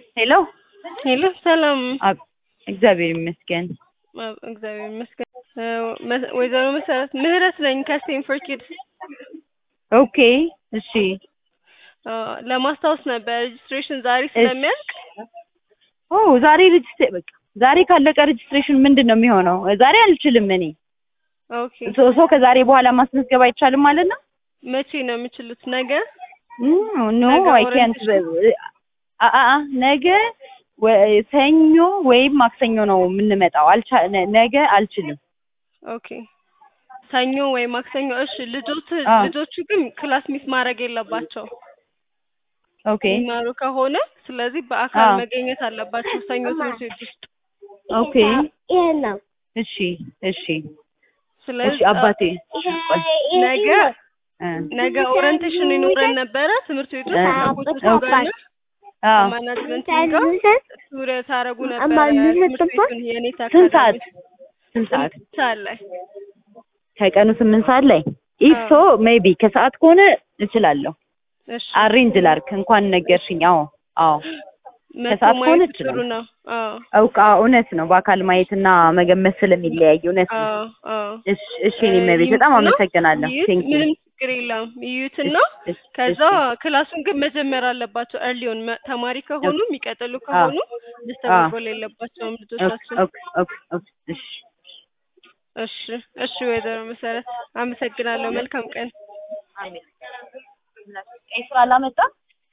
ሄሎ ሄሎ ሰላም። አብ- እግዚአብሔር ይመስገን። አብ- እግዚአብሔር ይመስገን። እ፣ መ- ወይዘሮ መሰረት ምህረት ነኝ ከስቴንፎርድ ኪድስ። ኦኬ እሺ አ፣ ለማስታወስ ነበር ሬጅስትሬሽን ዛሬ ስለሚያልቅ ኦ ዛሬ ሬጅስትሬ በቃ ዛሬ ካለቀ ሬጅስትሬሽን ምንድን ነው የሚሆነው? ዛሬ አልችልም እኔ ኦኬ። ሶ ሶ ከዛሬ በኋላ ማስመዝገብ አይቻልም ማለት ነው? መቼ ነው የምችሉት? ነገ? ኖ ነገ አይ ካንት ኦሪንቴሽን? አ ነገ ወ- ሰኞ ወይም ማክሰኞ ነው የምንመጣው። አልቻ ነ- ነገ አልችልም። ኦኬ። ሰኞ ወይ ማክሰኞ። እሺ። ልጆች አ ልጆቹ ግን ክላስ ሚስ ማድረግ የለባቸው ኦኬ የሚማሩ ከሆነ ስለዚህ በአካል አ መገኘት አለባቸው ሰኞ ትምህርት ቤት ውስጥ። ኦኬ እሺ እሺ እሺ ስለዚህ አ፣ አባቴ ቆይ ነገ እ ነገ ኦሪንቴሽን ይኖረን ነበረ ትምህርት ቤት እ ውስጥ ከኮቾቹ ኦኬ ጋር እና አ ከማናጅመንት ጋር ዙሪያ ታደርጉ ነበረ ትምህርት ቤቱን የኔታ ስንት ሰዓት አካዳሚ ስንት ሰዓት ስምንት ሰዓት ላይ ከቀኑ ስምንት ሰዓት ላይ ኢፍ አዎ። ሶ ሜቢ ከሰዓት ከሆነ እችላለሁ። እሺ አሬንጅ ላርክ እንኳን ነገርሽኝ። አዎ አዎ መቶ ከሰዓት ከሆነ ማየት ጥሩ እችላለሁ። ነው። አዎ አውቃ እውነት ነው። በአካል ማየትና መገመት ስለሚለያይ እውነት ነው። አዎ አዎ እሺ እሺ እኔ መቤት በጣም ይዩትና አመሰግናለሁ። ይዩት፣ ቴንክ ዩ ምንም ችግር የለም። ይዩትና እሺ ከዛ እሺ ክላሱን ግን መጀመር አለባቸው። እርሊውን ተማሪ ከሆኑ የሚቀጥሉ አ ከሆኑ አ መስተጓጎል የለባቸውም ኦኬ ልጆቻችን። ኦኬ ኦኬ ኦኬ እሺ እሺ እሺ፣ ወይዘሮ መሰረት አመሰግናለሁ። መልካም ቀን። አሜን። ቀይ ስራ አላመጣም